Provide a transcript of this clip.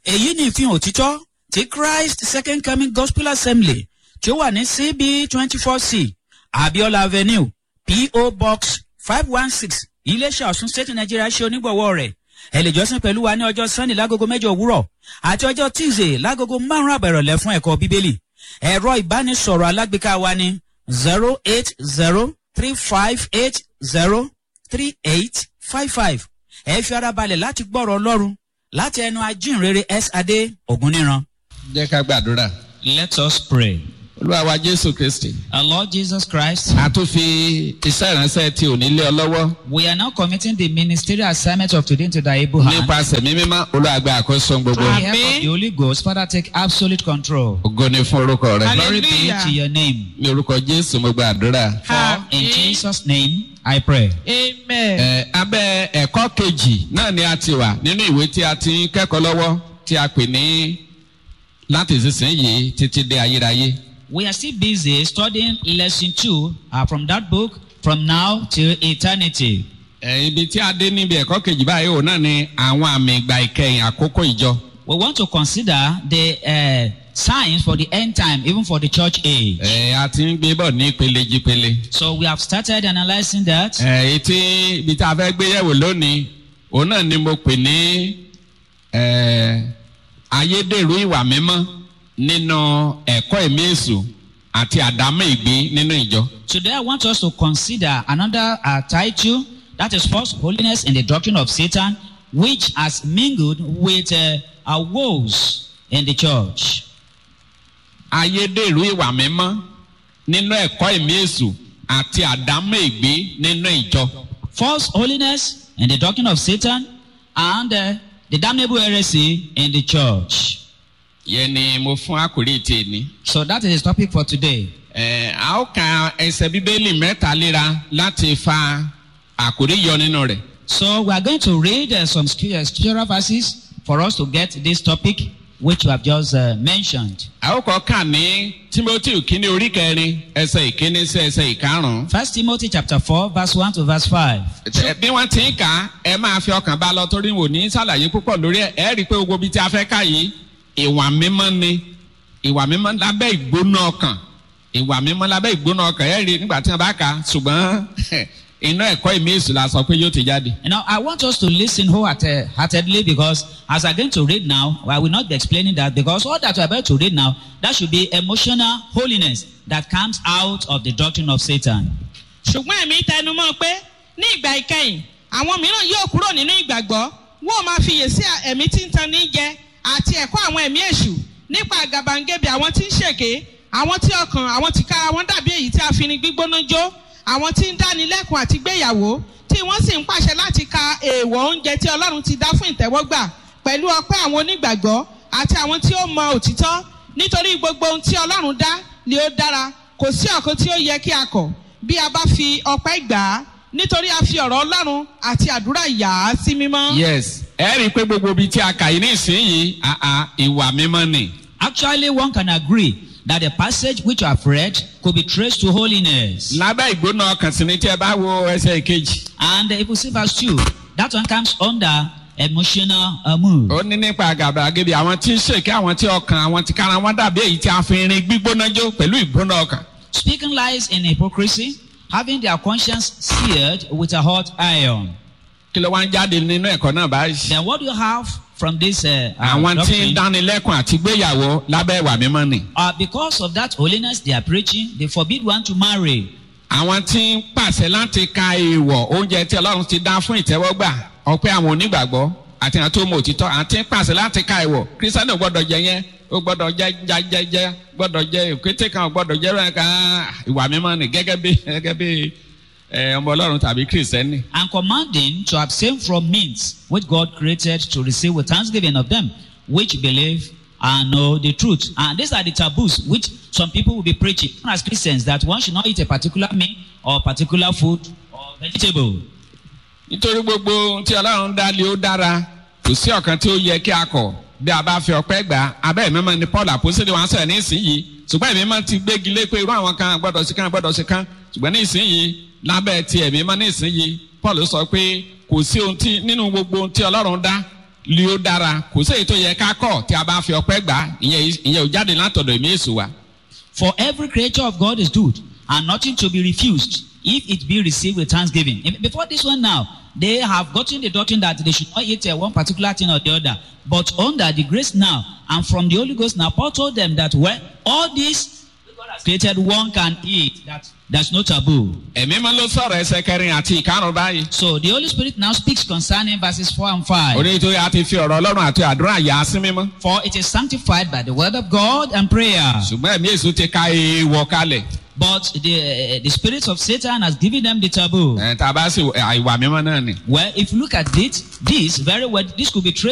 èyí ni ìfihàn òtítọ́ ti christ second coming gospel assembly tí ó wà ní cb twenty four c abiola avenue po box five one six iléeṣẹ́ ọ̀sùn state nigeria ṣe onígbọ̀wọ́ rẹ̀ ẹ lè jọ́sìn pẹ̀lú wa ní ọjọ́ sunday lágogo mẹ́jọ òwúrọ̀ àti ọjọ́ tuesday lágogo márùn-ún àbẹ̀rọ̀lẹ̀ fún ẹ̀kọ́ bíbélì ẹ̀rọ ìbánisọ̀rọ̀ alágbèéká wa ní zero eight zero three five eight zero three eight five five ẹ fi ara balẹ̀ láti gbọ́rọ̀ ọlọ́run láti ẹnu ajínrere s adé ògúnníran. jẹ́ ká gbàdúrà. let us pray. olúwa wa jésù kristi. our lord jesus christ. a tún fi iṣẹ́ ìránṣẹ́ tí ò ní lé ọ lọ́wọ́. we are now committing the ministerial assignment of today into thy able hand. nípasẹ̀ mímímọ́ olúwa gba àkóso gbogbo. Through the help of the holy ghost father take absolute control. ògo ni fún orúkọ rẹ. glory be Hallelujah. to your name. ní orúkọ jésù mo gbàdúrà. for in Amen. jesus name i pray. Amen. ẹ abẹ́ ẹ̀kọ́ kejì náà ni a ti wà nínú ìwé tí a ti ń kẹ́kọ̀ọ́ lọ́wọ́ tí a pè ní láti ìsinsìnyí títí dé ayérayé. we are still busy studying lesson two uh, from that book from now till eternity. ẹ ibi tí a dé níbi ẹ̀kọ́ kejì báyìí òun náà ni àwọn àmì ìgbà ìkẹyìn àkókò ìjọ. we want to consider the uh, signs for the end time even for the church age. ẹ a ti ń gbé bọ̀ ní ìpele jípele. so we have started analysing that. ẹ etí ibi tí a fẹ́ gbé yẹ̀wò lónìí òun náà ni mo pè ní ẹ ayédèrú ìwà mímọ́ nínú ẹ̀kọ́ ẹ̀mí èṣù àti àdámọ́ ìgbé nínú ìjọ. Today, I want us to consider another uh, title that is false holiness in the doctrine of Satan, which has mingled with uh, our woes in the church. ayédèrú ìwà mímọ́ nínú ẹ̀kọ́ ẹ̀mí èṣù àti àdámọ́ ìgbé nínú ìjọ. False holiness in the doctrine of Satan and uh, the damnable heresy in the church. yẹn ni mo fún àkórí ti èní. So that is the topic for today. ẹ a ó ka ẹsẹ̀ bíbélì mẹ́ta léra láti fa àkórí yọ nínú rẹ̀. So we are going to read uh, some scrip- uh, scriptural verses for us to get this topic which we have just uh, mentioned. a ó kọ́ kà ní timothy kínní orí kẹrin ẹsẹ̀ ìkíní sí ẹsẹ̀ ìkarùn-ún. First Timothy chapter 4, verse 1 to verse 5. Ẹ- bí wọ́n ti ń kà á ẹ máa fi ọkàn bá lọ torí wò ní sàlàyé púpọ̀ lórí ẹ̀ ẹ́ rí i pé gbogbo ibi tí a fẹ́ ká yìí ìwà mímọ́ ni ìwà mímọ́ lábẹ́ ìgbóná ọkàn ìwà mímọ́ lábẹ́ ìgbóná ọkàn ẹ́ rí i nígbà tí wọ́n bá kà á ṣùgbọ́n iná ẹ̀kọ́ ìmí èṣù la sọ pé yóò ti jáde. Now, I want us to listen wholeheartedly because as I'm going to read now, I will not be explaining that because all that we're about to read now, that should be emotional holiness that comes out of the doctrine of Satan. ṣùgbọ́n ẹ̀mí tẹnumọ́ pé ní ìgbà ìkẹyìn àwọn mìíràn yóò kúrò nínú ìgbàgbọ́ wọ́n máa fiyè sí ẹ̀mí tí ń tan ní jẹ àti ẹ̀kọ́ àwọn ẹ̀mí èṣù nípa àgàbàǹgebè àwọn tí ń ṣèké àwọn tí ọkàn àwọn tí kára wọn dàbí èyí tí a fi ní gbígbóná jó àwọn tí ń dánilẹ́kùn àti gbéyàwó tí wọ́n sì ń pàṣẹ láti ka èèwọ̀ oúnjẹ tí ọlọ́run ti dá fún ìtẹ́wọ́gbà pẹ̀lú ọpẹ́ àwọn onígbàgbọ́ àti àwọn tí ó mọ òtítọ́ nítorí gbogbo ohun tí ọlọ́run dá ni ó dára kò sí ọ̀kan tí ó yẹ kí a kọ̀ bí a bá fi ọpẹ́ gbà á nítorí a fi ọ̀rọ̀ ọlọ́run àti àdúrà yà á sí mímọ́. yes ẹ rí i pé gbogbo ibi tí a kà yìí ní ìsinyìí àà ìwà mímọ́ ni. Actually, one can agree that the passage which I have read could be traced to holiness. lábẹ́ ìgbóná ọkàn sí ni tí ẹ bá wo ẹsẹ̀ ìkejì. And if you see verse 2, that one comes under emotional uh, mood. ó ní nípa àgàbàgebè àwọn tí ń ṣèké àwọn tí ọkàn àwọn tí kára wọn dàbí èyí tí a fi irin gbígbóná jó pẹ̀lú ìgbóná ọkàn. Speaking lies in hypocrisy, having their conscience seared with a hot iron. kí ló wá ń jáde nínú ẹ̀kọ́ náà báyìí. Then what do you have from this uh, uh, àwọn tí ń doctrine? dánilẹ́kùn àti gbéyàwó lábẹ́ ìwà mímọ́ ni. Uh, because of that holiness they are preaching, they forbid one to marry. àwọn tí ń pàṣẹ láti ka èèwọ̀ oúnjẹ tí ọlọ́run ti dá fún ìtẹ́wọ́gbà ọpẹ́ àwọn onígbàgbọ́ àti àwọn tó mọ òtítọ́ àti ń pàṣẹ láti ka èèwọ̀ kírísítánì ò gbọ́dọ̀ jẹ yẹn ó gbọ́dọ̀ jẹ jẹjẹjẹ gbọ́dọ̀ jẹ òkété kan ò gbọ́dọ̀ jẹ rẹ̀ ká ìwà mímọ́ ni gẹ́gẹ́ bí gẹ́gẹ́ bí ẹ, ọmọ ọlọ́run tàbí kírísítẹ́nì. And commanding to abstain from meats which God created to receive with thanksgiving of them which believe and know the truth. And these are the taboos which some people will be preaching as Christians that one should not eat a particular meat or particular food or vegetable. nítorí gbogbo ohun tí ọlọ́run dá lé ó dára kò sí ọ̀kan tí ó yẹ kí a kọ̀ bí a bá fi ọpẹ́ gbà abẹ́ ìmọ̀mọ́ ni paul àpòsílẹ̀ wọn sọ̀rọ̀ ní ìsinyìí ṣùgbọ́n ìmọ̀mọ́ ti gbégi lé pé irú àwọn kan gbọ́dọ̀ sí kan gbọ́dọ̀ sí kan ṣùgbọ́n ní ìsinyìí lábẹ́ ti ẹ̀mí mọ́ ní ìsinyìí paul sọ pé kò sí ohun tí nínú gbogbo ohun tí ọlọ́run dá lé ó dára kò sí èyí tó yẹ ká kọ̀ tí a bá fi ọpẹ́ gbà á, ìyẹn ìyẹn ò jáde látọ̀dọ̀ èmi èso wa. For every creature of God is good, and nothing to be refused if it be received with thanksgiving. If- Before this one now, they have gotten the doctrine that they should not eat uh, one particular thing or the other. But under the grace now, and from the Holy Ghost now, Paul told them that when all this God has created, one can eat. That there's no taboo. ẹ̀mí máa ló sọ̀rọ̀ ẹsẹ̀ kẹrin àti ìkarùn báyìí. So the Holy Spirit now speaks concerning verses 4 and 5. orí tó yà ti fi ọ̀rọ̀ ọlọ́run àti àdúrà yà á sí mímọ́. For it is sanctified by the word of God and prayer. ṣùgbọ́n ẹ̀mí èso ti ka èèwọ̀ kalẹ̀. But the, the spirit of Satan has given them the taboo. ẹ̀ tá a bá sì ìwà mímọ́ náà ni. Well, if you look at it, this very well, this could be traced